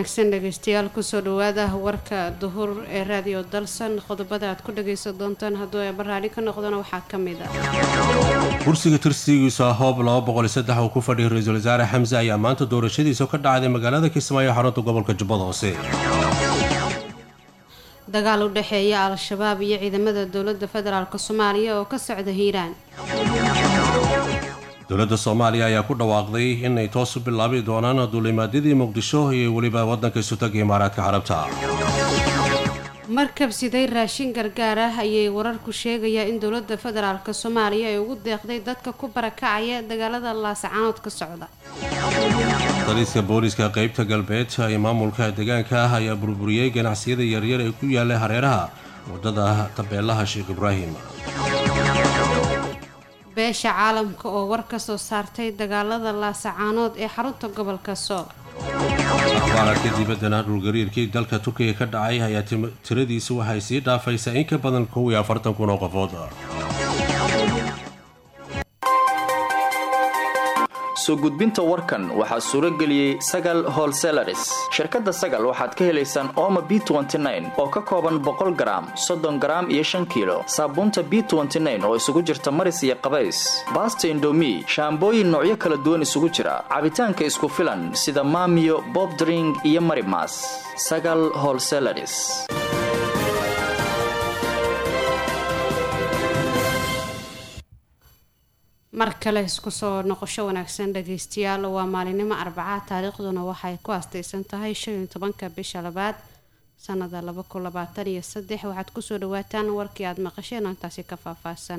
wanaagsan dhegeystayaal kusoo dhawaada warka duhur ee raadiyo dalsan qodobada aad ku dhageysan doontaan hadduu ay baraadhi ka noqdona waxaa ka mid a kursiga tirsigiisu ah hoob uu ku fadhiyay ra-iisul wasaare xamse ayaa maanta doorashadiisa ka dhacday magaalada kismaayo xarunta gobolka jubbada hoose dagaal u dhexeeya al-shabaab iyo ciidamada dowladda federaalk soomaaliya oo ka socda hiiraan dowladda soomaaliya ayaa ku dhawaaqday inay toos u bilaabi doonaan duulimaadyadii muqdisho iyo weliba waddanka isutaga imaaraadka carabta markab siday raashin gargaar ah ayay wararku sheegayaa in dowladda federaalk soomaaliya ay ugu deeqday dadka ku barakacaya dagaalada laasacaanood ka socda daliska booliska qeybta galbeed ee maamulka deegaanka ah ayaa burburiyey ganacsiyada yaryar ee ku yaallay hareeraha waddada tabeelaha sheekh ibraahim beesha caalamka oo war ka soo saartay dagaalada laasacaanood ee xarunta gobolka sool akhbaaradka dibaddana dhulgariirkii dalka turkiga ka dhacay ayaa tiradiisu waxay sii dhaafaysaa in ka badan kow iyo afartan kun oo qofood soo gudbinta warkan waxaa suuro geliyey sagal holselaris shirkadda sagal waxaad ka helaysaan ooma b oo ka kooban boqol garaam soddon garaam iyo shan kiilo saabuunta b oo isugu jirta maris iyo qabays baasta indomi shaambooyin noocyo kala duwan isugu jira cabitaanka isku filan sida maamiyo bobdring iyo marimas sagal holselaris mar kale isku soo noqosho wanaagsan dhageystayaal waa maalinimo arbaca taariikhduna waxay ku astaysan tahay shan iyo tobanka bisha labaad sanada laba kun labaatan iyo saddex waxaad kusoo dhawaataan warkii aada maqasheen oo intaasi ka faahfaahsan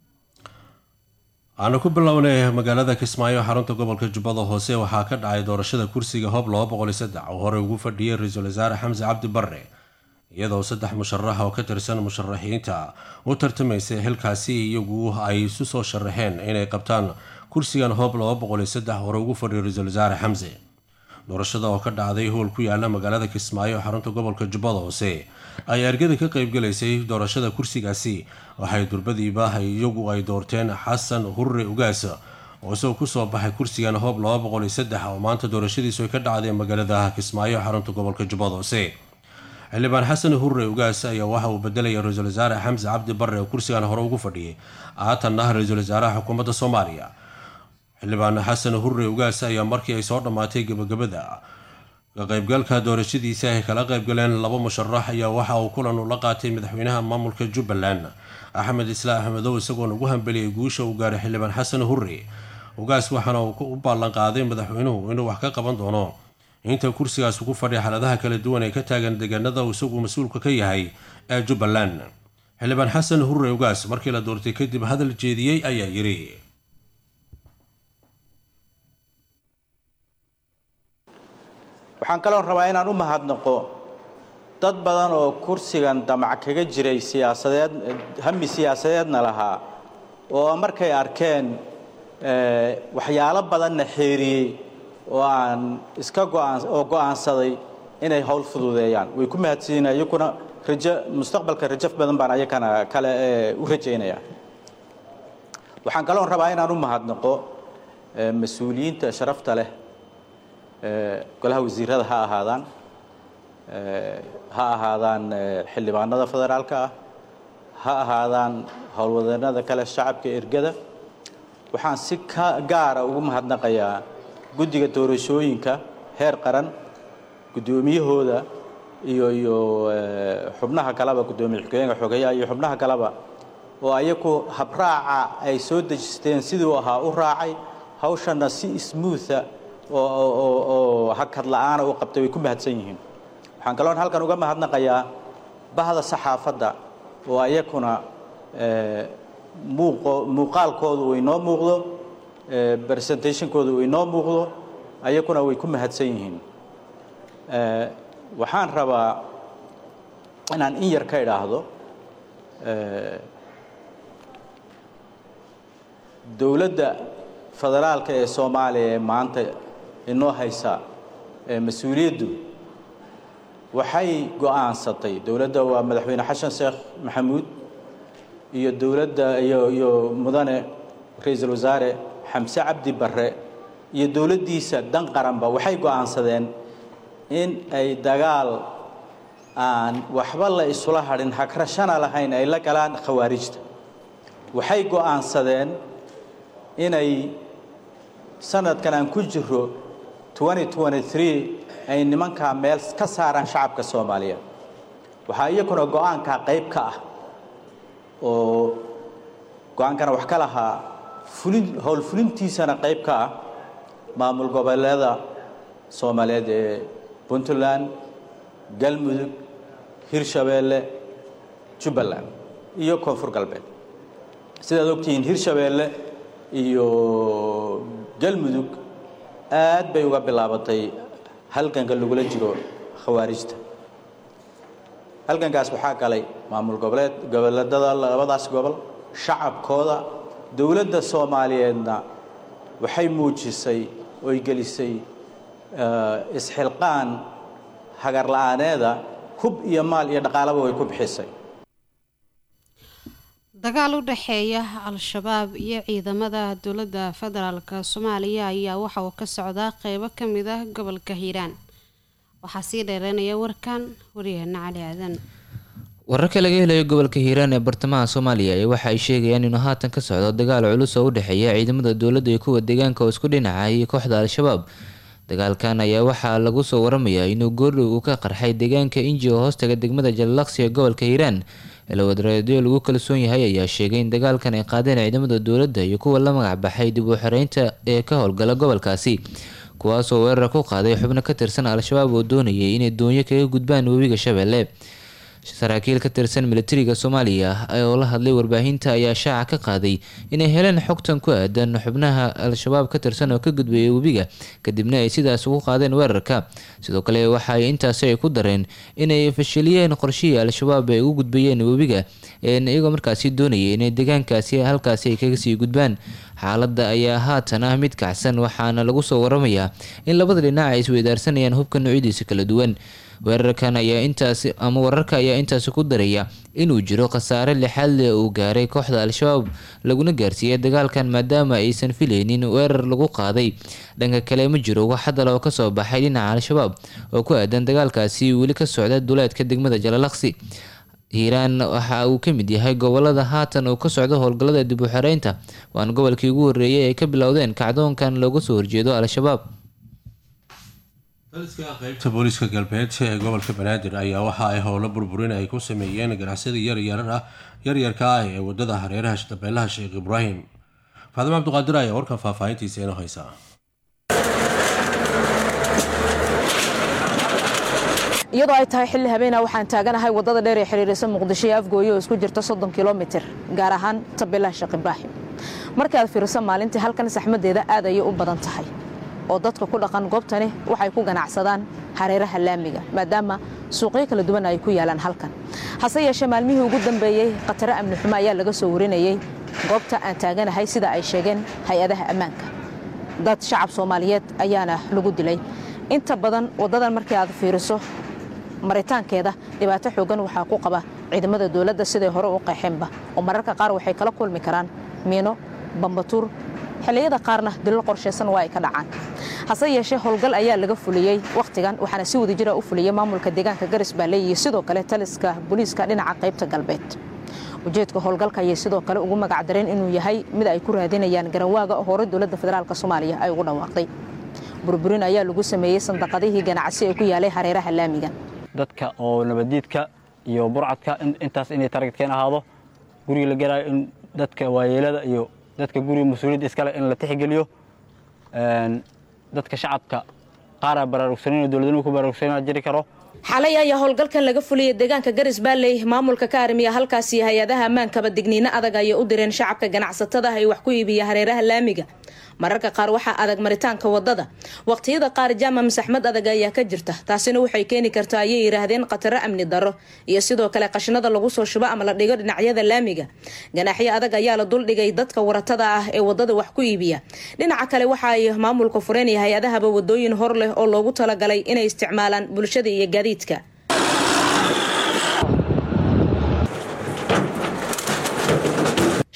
aanu ku bilownay magaalada kismaayo xarunta gobolka jubbada hoose waxaa ka dhacay doorashada kursiga hoob oo horey ugu fadhiyay ra-iisul wasaare xamse cabdi barre iyadoo saddex musharax oo ka tirsan musharaxiinta u tartamaysay xilkaasi iyagu ay isu soo sharaxeen inay qabtaan kursigan hoob hore ugu fadhiyo ra-iisul wasaare xamse doorashada oo ka dhacday howl ku yaala magaalada kismaayo xarunta gobolka jubbada hoose ay argada ka qaybgalaysay doorashada kursigaasi waxay durbadiiba iyagu ay doorteen xasan hurre ugaas oo isagoo kusoo baxay kursigan hoob oo maanta doorashadiisu ay ka dhacday magaalada kismaayo xarunta gobolka jubbada hoose xildhibaan xasan hurre ugaas ayaa waxa uu bedelaya ra-iisul wasaare xamse cabdi barre oo kursigan hore ugu fadhiyay haatan ah ra-iisul wasaaraha xukuumadda soomaaliya xildhibaan xasan hurre ugaas ayaa markii ay soo dhammaatay gebagabada ka qaybgalka doorashadiisa ay kala qaybgaleen laba musharax ayaa waxa uu kulan ula qaatay madaxweynaha maamulka jubbaland axmed islaa axmedow isagoona ugu hambeliyay guusha uu gaaray xildhibaan xasan hurre ugaas waxaana uu u ballan qaaday madaxweynuhu inuu wax ka qaban doono inta kursigaas ugu fadhiya xaaladaha kala duwan ee ka taagan deegaanada uu isagu mas-uulka ka yahay ee jubbaland xildhibaan xasan hurre ugaas markii la doortay kadib hadal jeediyey ayaa yidhi waxaan kaloon rabaa inaan u mahadnaqo dad badan oo kursigan damac kaga jiray siyaasadeed hami siyaasadeedna lahaa oo markay arkeen waxyaalo badanna xeeriyey oo aan iska go'aan oo go'aansaday inay howl fududeeyaan way ku mahadsiina iyakuna rajo mustaqbalka rajo badan baan ayakana kale u rajaynaya waxaan kaloon rabaa inaan u mahadnaqo mas-uuliyiinta sharafta leh golaha wasiirada ha ahaadaan ha ahaadaan xildhibaanada federaalka ah ha ahaadaan howlwadeennada kale shacabka ergada waxaan si ka gaara ugu mahadnaqayaa guddiga doorashooyinka heer qaran guddoomiyahooda iyo iyo xubnaha kaleba guddoomiye xigeenka xogeyaha iyo xubnaha kaleba oo ayaku habraaca ay soo dejisteen siduu ahaa u raacay hawshana si smootha oo hakad la'aana u qabtay way ku mahadsan yihiin waxaan kaloon halkan uga mahadnaqayaa bahda saxaafadda oo ayakuna muuqo muuqaalkoodu uu inoo muuqdo presentationkooda uu inoo muuqdo ayakuna way ku mahadsan yihiin waxaan rabaa inaan in yar ka idhaahdo dowladda federaalka ee soomaaliya ee maanta inoo haysa mas-uuliyaddu waxay go'aansatay dowladda waa madaxweyne xasan sheekh maxamuud iyo dowladda iyo iyo mudane ra-iisul wasaare xamse cabdi barre iyo dowladdiisa dan qaranba waxay go'aansadeen in ay dagaal aan waxba la isula hadhin hagrashana lahayn ay la galaan khawaarijta waxay go'aansadeen inay sanadkan aan ku jiro ay nimankaa meel ka saaraan shacabka soomaaliyeed waxaa iyakuna go-aankaa qayb ka ah oo go-aankana wax ka lahaa fulin howlfulintiisana qayb ka ah maamul goboleeda soomaaliyeed ee puntland galmudug hirshabeelle jubbaland iyo koonfur galbeed sidaad ogtihiin hirshabeelle iyo galmudug aad bay uga bilaabatay halganka lagula jiro khawaarijta halgankaas waxaa galay maamul goboleed goboleedada labadaas gobol shacabkooda dowladda soomaaliyeedna waxay muujisay oy gelisay isxilqaan hagar la-aaneeda hub iyo maal iyo dhaqaalaba way ku bixisay dagaal u dhexeeya al-shabaab iyo ciidamada dowladda federaalk soomaaliya ayaa waxa uu ka socdaa qeybo ka mid ah gobolka hiiraan waxaa sii dheereynaya warkan waryaheena cali aadan wararka laga helayo gobolka hiiraan ee bartamaha soomaaliya ayaa waxa ay sheegayaan inuu haatan ka socdo dagaal culus oo u dhexeeya ciidamada dowladda iyo kuwa deegaanka oo isku dhinaca iyo kooxda al-shabaab dagaalkan ayaa waxaa lagu soo waramayaa inuu goordhow uu ka qarxay deegaanka inji oo hoostaga degmada jalalaqsi ee gobolka hiiraan elowadareedyo lagu kalsoon yahay ayaa sheegay in dagaalkan ay qaadeen ciidamada dowladda iyo kuwa la magac baxay dib u xoreynta ee ka howlgala gobolkaasi kuwaasoo weerar ku qaaday xubno ka tirsan al-shabaab oo doonayay inay doonyo kaga gudbaan webiga shabeelle saraakiil ka tirsan militariga soomaaliya oo la hadlay warbaahinta ayaa shaaca ka qaaday inay heleen xogtan ku aadan xubnaha al-shabaab ka tirsan oo ka gudbayay webiga kadibna ay sidaas ugu qaadeen weerarka sidoo kale waxa ay intaasi ay ku dareen inay fashiliyeen qorshihii al-shabaab ay ugu gudbayeen webiga iyagoo markaasi doonayay inay deegaankaasi halkaasi ay kaga sii gudbaan xaaladda ayaa haatan ah mid kacsan waxaana lagu soo waramayaa in labada dhinac ay isweydaarsanayaan hubka noocyadiisa kala duwan weerarkan ayaa intaasi ama wararka ayaa intaasi ku daraya inuu jiro khasaare lixaad leh uu gaaray kooxda al-shabaab laguna gaarsiiyay dagaalkan maadaama aysan filaynin weerar lagu qaaday dhanka kale ma jiro wax hadal oo kasoo baxay dhinaca al-shabaab oo ku aadan dagaalkaasi weli ka socda duleedka degmada jalalaqsi hiiraan waxa uu ka mid yahay gobolada haatan uu ka socdo howlgallada dib u xoreynta waana gobolkii ugu horreeyay ay ka bilowdeen kacdoonkan looga soo horjeedo al-shabaab daliska qeybta booliska galbeed ee gobolka banaadir ayaa waxa ay howlo burburin ay ku sameeyeen ganacsada yaryarah yaryarka ah ee wadada hareeraha dabeelaha sheekh ibraahim faadimo cabdiqaadir ayaa warkan faahfaahintiisa inoo haysaa iyadoo ay tahay xilli habeena waxaan taaganahay wadada dheer ee xiriirisa muqdisho iyo afgooye oo isku jirta soddon kilomitir gaar ahaan tabeelaha sheekh ibraahim markii aad fiiriso maalintii halkan saxmadeeda aad ayay u badan tahay oo dadka ku dhaqan goobtani waxay ku ganacsadaan hareeraha laamiga maadaama suuqyo kala duwan ay ku yaalaan halkan hase yeeshee maalmihii ugu dambeeyey khataro amni xumo ayaa laga soo warinayey goobta aan taaganahay sida ay sheegeen hay-adaha ammaanka dad shacab soomaaliyeed ayaana lagu dilay inta badan waddadan markii aad fiiriso maritaankeeda dhibaato xoogan waxaa ku qaba ciidamada dowladda siday hore u qeexeenba oo mararka qaar waxay kala kulmi karaan miino bambatuur xilliyada qaarna dilal qorshaysan waa ay ka dhacaan hase yeeshee howlgal ayaa laga fuliyey wakhtigan waxaana si wada jira u fuliyey maamulka deegaanka garis baale iyo sidoo kale taliska booliiska dhinaca qaybta galbeed ujeedka howlgalka ayay sidoo kale ugu magacdareen inuu yahay mid ay ku raadinayaan garanwaaga oo hore dowladda federaalk soomaaliya ay ugu dhawaaqday burburin ayaa lagu sameeyey sandaqadihii ganacsi ee ku yaalay hareeraha laamiga dadka oo nabaddiidka iyo burcadka intaas inay taragedkeen ahaado guriga la gelaayo in dadka waayeelada iyo dadka guriga mas-uuliyadda iskale in la tixgeliyo dadka shacabka qaaraa baraarugsanin dowladnimo ku baraarugsanina jiri karo xalay ayaa howlgalkan laga fuliyay deegaanka garis baalley maamulka ka armiya halkaasi hay-adaha ammaankaba digniino adag ayay u direen shacabka ganacsatada ay wax ku iibiya hareeraha laamiga mararka qaar waxaa adag maritaanka wadada waqtiyada qaar jaama masaxmad adag ayaa ka jirta taasina waxay keeni kartaa ayay yidhaahdeen khataro amni darro iyo sidoo kale qashinada lagu soo shubo ama la dhigo dhinacyada laamiga ganaaxyo adag ayaa la duldhigay dadka waratada ah ee wadada wax ku iibiya dhinaca kale waxa ay maamulka fureen iyo hay-adahaba wadooyin hor leh oo loogu talagalay inay isticmaalaan bulshada iyo gaadiidka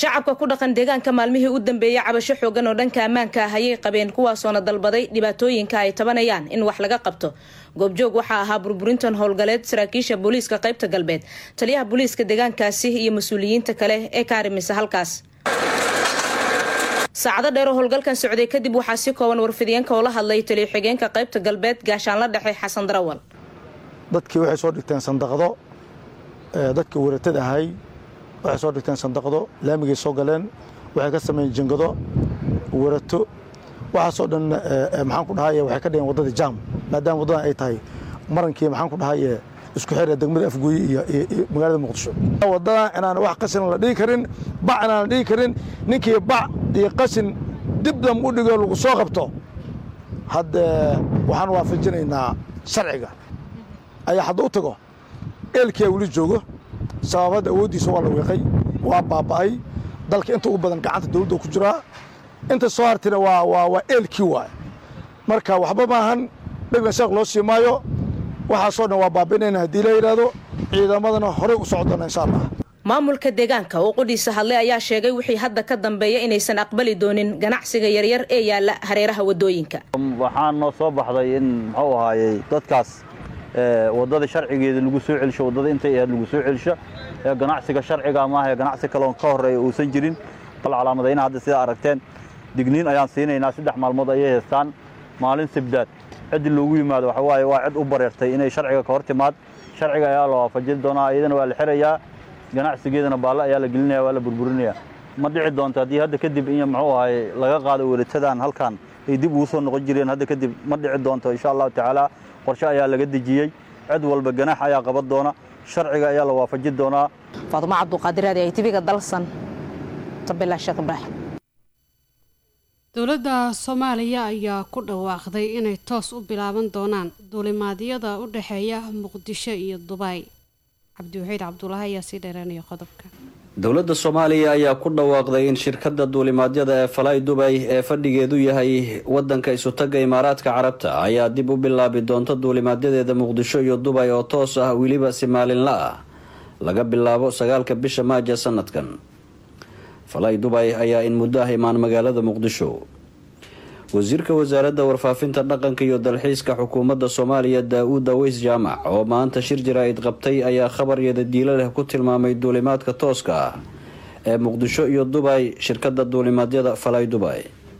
shacabka ku dhaqan deegaanka maalmihii u dambeeyey cabasho xoogan oo dhanka ammaanka ah ayay qabeen kuwaasoona dalbaday dhibaatooyinka ay tabanayaan in wax laga qabto goobjoog waxaa ahaa burburintan howlgaleed saraakiisha booliiska qaybta galbeed taliyaha booliiska deegaankaasi iyo mas-uuliyiinta kale ee ka arimisa halkaas saacado dheer oo howlgalkan socday kadib waxaa si kooban warfidiyeenka oo la hadlay taliyo xigeenka qaybta galbeed gaashaanla dhexe xasan darawal dadkii waxay soo dhigteen sandaqdo dadkii waratada ahay waxay soo dhigteen sandaqdo laamigay soo galeen waxay ka sameeyeen jingado warato waxaasoo dhan maxaan ku dhahay waxay ka dhigeen waddadii jaam maadaama waddadan ay tahay marankii maxaan ku dhahay isku xira degmada afgooye iyo magaalada muqdisho waddadan inaan wax qashin la dhigi karin bac inaan la dhigi karin ninkii bac iyo qashin dib dam u dhigo lagu soo qabto hadda waxaan waafajinaynaa sharciga ayaa hadda u tago eelkiia weli joogo sababadda awooddiisa waa la wiiqay waa baaba'ay dalka inta ugu badan gacanta dawladda ku jiraa inta soo hartina waa waa waa eelkii waay marka waxba maahan dhegna sheekh loo sii maayo waxaasoo dhan waa baabi'inayna haddii la yidhaahdo ciidamadana horey u socdona insha allah maamulka deegaanka oo qudhiisa hadlay ayaa sheegay wixii hadda ka dambeeya inaysan aqbali doonin ganacsiga yaryar ee yaala hareeraha wadooyinka waxaa noo soo baxday in muxuu ahaayey dadkaas waddada sharcigeeda lagu soo celisho waddada intay ahayd lagu soo celisho ee ganacsiga sharciga maaha ganacsi kaloon ka horreeya uusan jirin bal calaamadayna hadda sidaa aragteen digniin ayaan siinaynaa saddex maalmood ayay haystaan maalin sabdaad ciddi loogu yimaado waxa waaye waa cid u bareertay inay sharciga ka hor timaad sharciga ayaa la waafajin doonaa iyadana waa la xirayaa ganacsigeedana baalle ayaa la gelinaya waa la burburinaya ma dhici doonto haddii hadda kadib in muxuu ahaye laga qaado weratadan halkan ay dib ugu soo noqon jireen hadda kadib ma dhici doonto insha allahu tacaala qorshe ayaa laga dejiyey cid walba ganaax ayaa qaban doona sharciga ayaa la waafajin doonaa faadumo cabduqaadir aadi ay tibiga dalsan tabelah sheekh ibraahim dowladda soomaaliya ayaa ku dhawaaqday inay toos u bilaaban doonaan duulimaadyada u dhexeeya muqdisho iyo dubay cabdiwaxiid cabdulaahi ayaa sii dheereynaya qodobka dowladda soomaaliya ayaa ku dhawaaqday in shirkadda duulimaadyada ee falay dubay ee fadhigeedu yahay wadanka isutagga imaaraadka carabta ayaa dib u bilaabi doonta duulimaadyadeeda muqdisho iyo dubay oo toos ah weliba si maalinla ah laga bilaabo sagaalka bisha maaja sanadkan falay dubay ayaa in muddo ah imaan magaalada muqdisho wasiirka wasaaradda warfaafinta dhaqanka iyo dalxiiska xukuumadda soomaaliya daa-uud aweys jaamac oo maanta shir jaraa'id qabtay ayaa khabaryada diilo leh ku tilmaamay duulimaadka tooska ah ee muqdisho iyo dubay shirkadda duulimaadyada falay dubay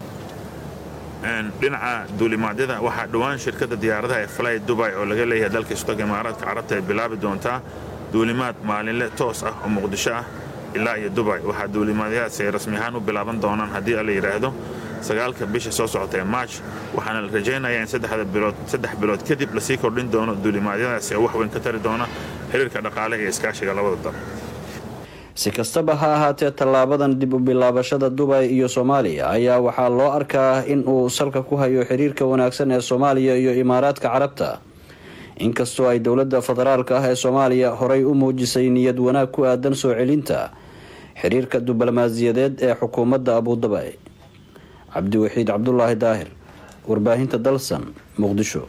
dhinaca duulimaadyada waxaa dhowaan shirkadda diyaaradaha ee falay dubay oo laga leeyahay dalka istaga imaaraadka carabta ay bilaabi doontaa duulimaad maalinle toos ah oo muqdisho ah ilaa iyo dubay waxaa duulimaadyadaasi ay rasmi ahaan u bilaaban doonaan haddii la yidhaahdo sagaalka bisha soo socota ee maaj waxaana la rajaynayaa in saddex bilood kadib lasii kordhin doono duulimaadyadaasi oo wax weyn ka tari doona xiriirka dhaqaale iyo iskaashiga labada dal si kastaba ha ahaatee tallaabadan dib u bilaabashada dubay iyo soomaaliya ayaa waxaa loo arkaa in uu salka ku hayo xiriirka wanaagsan ee soomaaliya iyo imaaraadka carabta inkastoo ay dowladda federaalka ah ee soomaaliya horay u muujisay niyad wanaag ku aadan soo celinta xiriirka diblomaasiyadeed ee xukuumadda abudabay cabdiwaxiid cabdulaahi daahir warbaahinta dalsan muqdisho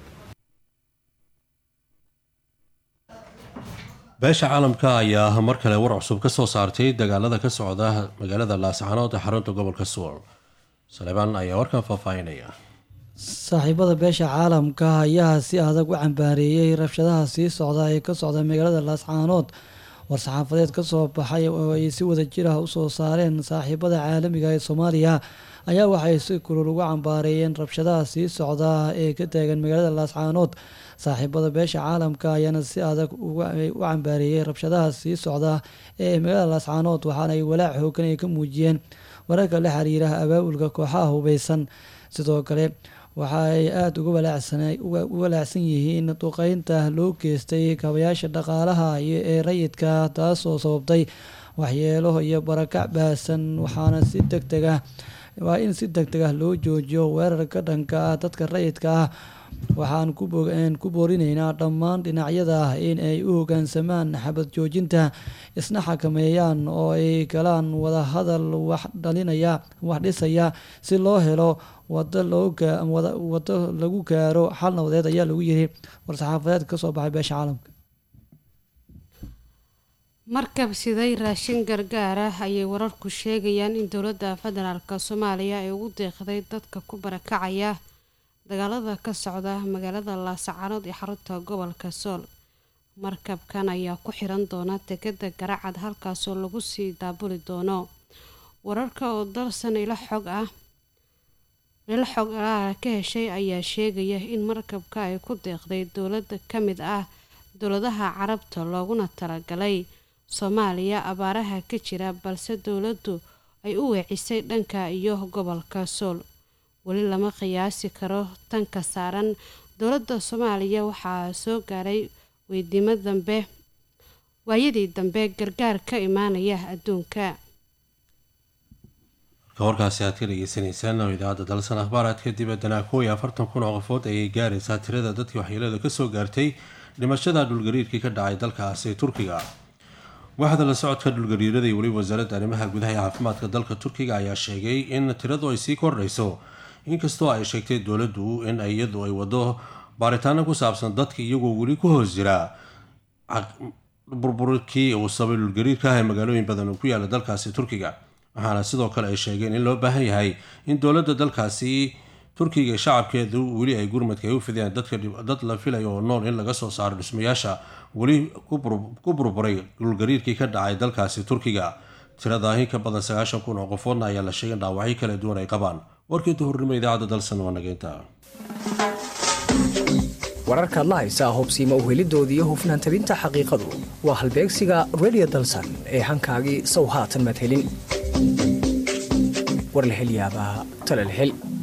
beesha caalamka ayaa mar kale war cusub ka soo saartay dagaalada ka socda magaalada laascaanood ee xarunta gobolka suwal saleebaan ayaa warkan faahfaahinaya saaxiibada beesha caalamka ayaa si adag u cambaareeyey rabshadaha sii socda ee ka socda magaalada laascaanood war-saxaafadeed ka soo baxay oo ay si wada jir ah usoo saareen saaxiibada caalamiga ee soomaaliya ayaa waxay si kulul uga cambaareeyeen rabshadaha sii socda ee ka taagan magaalada laascaanood saaxiibada beesha caalamka ayaana si adag u cambaareeyey rabshadaha sii socda ee magaalada laascaanood waxaana ay walaac xoogan ay ka muujiyeen wararka la xiriira abaabulka kooxaha hubeysan sidoo kale waxa ay aada uga walaacsan yihiin duqeynta loo geystay kabayaasha dhaqaalaha ee rayidka taasoo sababtay waxyeelo iyo barakac baasan waxaana si deg deg ah waa in si deg deg ah loo joojiyo weerarka dhanka ah dadka rayidka ah waxaan ku boorinaynaa dhammaan dhinacyada in ay u hogaansamaan xabad joojinta isna xakameeyaan oo ay galaan wadahadal wax dhalinaya wax dhisaya si loo helo wado wado lagu gaaro xal nabadeed ayaa lagu yiri war-saxaafadeed kasoo baxay beesha caalamka markab siday raashin gargaar ah ayay wararku sheegayaan in dowladda federaalk soomaaliya ay ugu deeqday dadka ku barakacaya dagaalada ka socda magaalada laasacaanood ee xarunta gobolka sool markabkan ayaa ku xiran doona degada garacad halkaasoo lagu sii daabuli doono wararka oo dalsan ilo xog ah ilo xog alaala ka heshay ayaa sheegaya in markabka ay ku deeqday dowlada ka mid ah dowladaha carabta looguna talagalay soomaaliya abaaraha ka jira balse dowladdu ay u weecisay dhanka iyo gobolka sool weli lama qiyaasi karo tanka saaran dowladda soomaaliya waxaa soo gaaray weydiimo dambe waayadii dambe gargaar ka imaanaya adduunka warkaasi aad ka dhegeysaneysaan oo idaacadda dalsan akhbaaraadka dibaddana kow iyo afartan kun oo qofood ayay gaaraysaa tirada dadkii waxyeelada kasoo gaartay dhimashada dhulgariirkii ka dhacay dalkaasi turkiga waaxda la socodka dhulgariirada iyo weliba wasaaradda arrimaha gudaha ee caafimaadka dalka turkiga ayaa sheegay in tiradu ay sii kordhayso inkastoo ay sheegtay dowladdu in iyadu ay wado baaritaano ku saabsan dadka iyagoo weli ku hoos jira burburkii uu sabay dhulgariirka ah ee magaalooyin badan oo ku yaala dalkaasi turkiga waxaana sidoo kale ay sheegeen in loo baahan yahay in dowladda dalkaasi turkiga shacabkeedu weli ay gurmadka ay u fideen dad la filayo oo nool in laga soo saaro dhismayaasha weli ku burburay dhulgariirkii ka dhacay dalkaasi turkiga tirada in ka badan sagaashan kun oo qofoodna ayaa la sheegay in dhaawacyo kala duwan ay qabaan warkii duhurnimo idaacadda dalsan waa nageynta wararkaad la haysaa hubsiima uhelidoodii hufnaan tabinta xaqiiqadu waa halbeegsiga redio dalsan ee hankaagii sow haatan maad helin war la hel yaabaa tale la hel